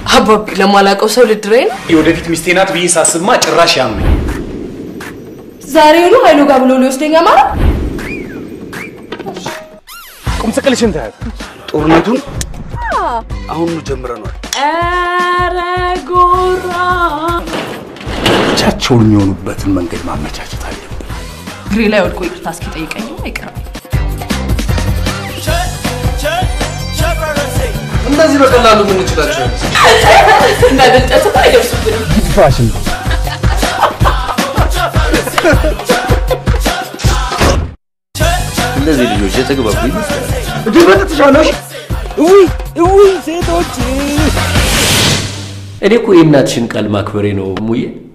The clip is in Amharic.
አባቢ ለማላውቀው ሰው ልድረኝ ነው? የወደፊት ሚስቴ ናት ብዬ ሳስብማ ጭራሽ ያመኝ። ዛሬውኑ ኃይሉ ጋር ብሎ ሊወስደኝ ማለት ቁም ስቅልሽን ታያት። ጦርነቱን አሁኑ ጀምረናል። ኧረ ጎራ ብቻቸውን የሚሆኑበትን መንገድ ማመቻቸት አለብን። እግሬ ላይ ወድቆ ይቅርታ እስኪጠይቀኝ አይቀርም። እነዚህ በቀላሉ የምንችላቸው እንዳደልጠት አይደርሱብንም። ፋሽን እነዚህ ልጆች የተግባቡ ይመስላል። እጅግ በተተሻለሽ እውይ እውይ ሴቶች እኔ እኮ የእናትሽን ቃል ማክበሬ ነው ሙዬ